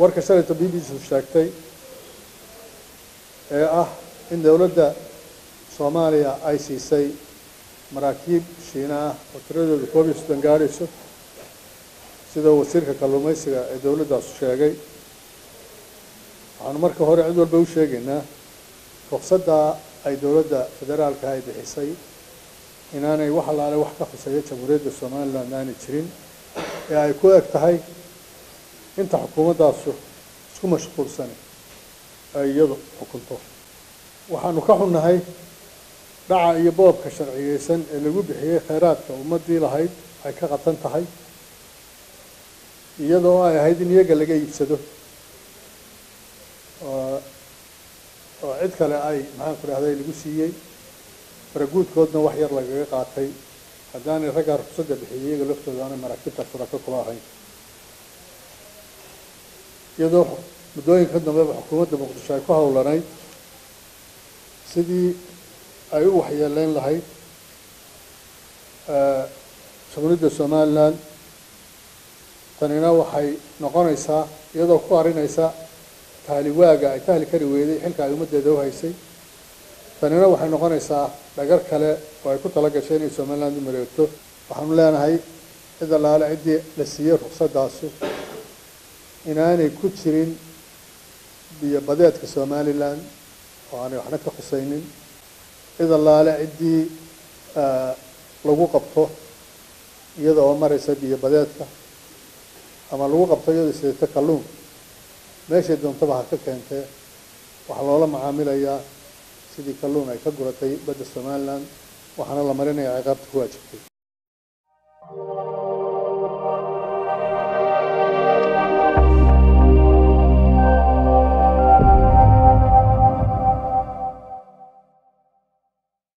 warka shalayto b b c sheegtay ee ah in dowladda soomaaliya ay siisay maraakiib shiina ah oo tiradooda koob iyo soddon gaadhayso sidoo wasiirka kalluumaysiga ee dowladdaasu sheegay waxaanu marka hore cid walba u sheegaynaa ruqsaddaa ay dowladda federaalka ay bixisay inaanay wax allaale wax ka khuseeya jamhuuriyadda somaliland aanay jirin ee ay ku eg tahay inta xukuumaddaasu isku mashquulsani ay iyadu xukunto waxaanu ka xunnahay dhaca iyo boobka sharciyeysan ee lagu bixiyey kheyraadka ummaddii lahayd ay ka qatan tahay iyadoo ay ahayd in iyaga laga iibsado oo cid kale ay maxaan ku dhahday lagu siiyey faraguudkoodna wax yar lagaga qaatay haddaanay raggaa ruqsadda bixiyey iyaga laftooda aanay maraakiibta shurako kula ahayn iyadoo muddooyinka dambeba xukuumadda muqdisho ay ku howlanayd sidii ay u waxyeeleyn lahayd jamhuuriyadda somaliland tanina waxay noqonaysaa iyadoo ku arinaysa tahliwaaga ay tahli kari weyday xilka ay ummaddeeda u haysay tanina waxay noqonaysaa dhagar kale oo ay ku tala gashay inay somaliland u mareegto waxaanu leenahay cid allaale ciddii la siiyey ruqsaddaasu inaanay ku jirin biyo badeedka somaliland oo aanay waxna ka khusaynin cid allaale ciddii lagu qabto iyada oo maraysa biyo badeedka ama lagu qabto iyadoo sidato kalluun meeshay doontaba ha ka keentee waxaa loola macaamilayaa sidii kalluun ay ka guratay badda somaliland waxaana la marinayaa ciqaabta ku waajibtay